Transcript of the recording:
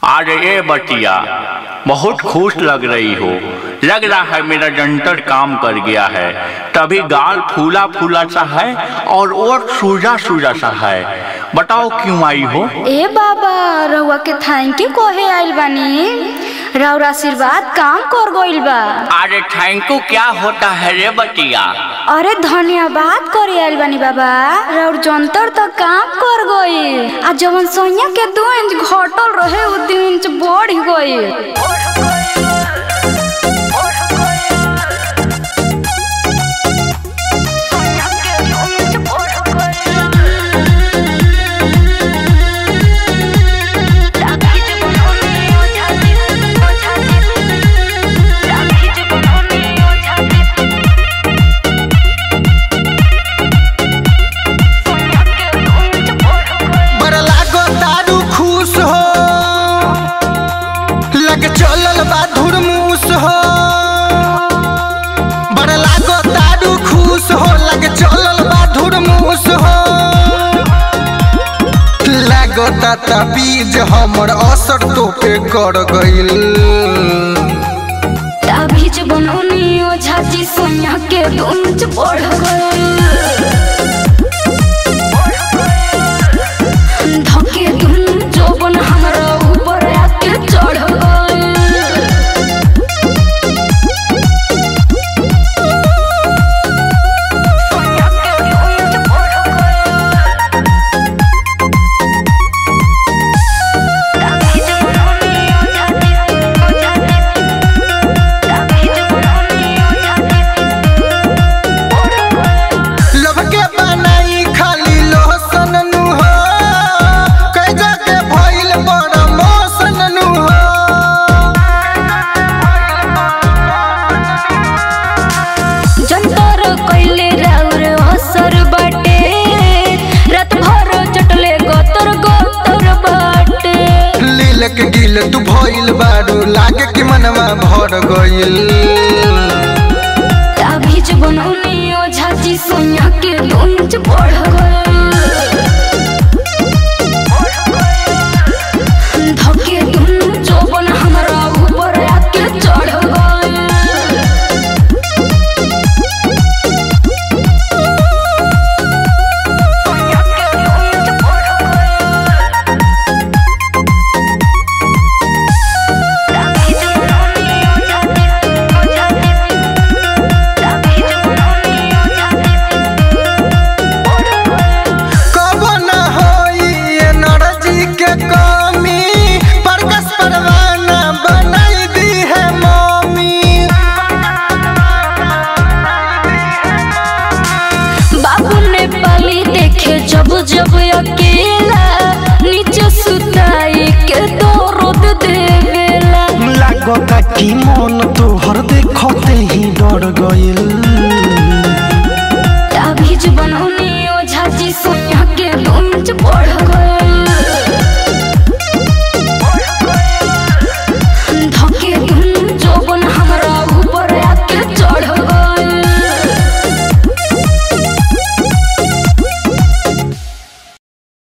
आज ये बटिया बहुत खुश लग रही हो लग रहा है मेरा जंतर काम कर गया है तभी गाल फूला फूला सा है और ओठ सूजा सूजा सा है बताओ क्यों आई हो ए बाबा रउआ के थैंक यू कहे आइल बानी राउर आशीर्वाद काम कर गइल बा अरे थैंक यू क्या होता है रे बटिया अरे धन्यवाद करे आइल बानी बाबा राउर जंतर तो काम कर गइल आ जवन सोनिया के दो इंच घटल रहे उ दो इंच बढ़ गइल बड़ा लागो दारू खुश हो लग चलल बा धुरमुस हो बड़ा लागो दारू खुश हो लग चलल बा धुरमुस हो लागो ता बीज हमर असर तो पे कर गइल तभी जब बनौनी ओझा जी सोनिया के दो इंच बढ़ गइल धके धुन जोबन हमरा ऊपर आके चढ़ गइल लब के बनाई खाली लोहसन नु हो कई जगह भइल बड़ा मौसन नु हो जंतर कइले राउर असर बाटे रात भर चटले गतर गतर बाटे लील के गिल तू भइल बारू लागे कि मनवा भर गइल तभी जब बनौनी ओझा जी सोनिया के दो इंच बढ़ गइल धके धुन जोबन हमरा ऊपर आके चढ़ गइल कबो न होई एनर्जी के कमी प्रकाश परवाना बनाई दी है मम्मी बाबू ने पाली देखे जब जब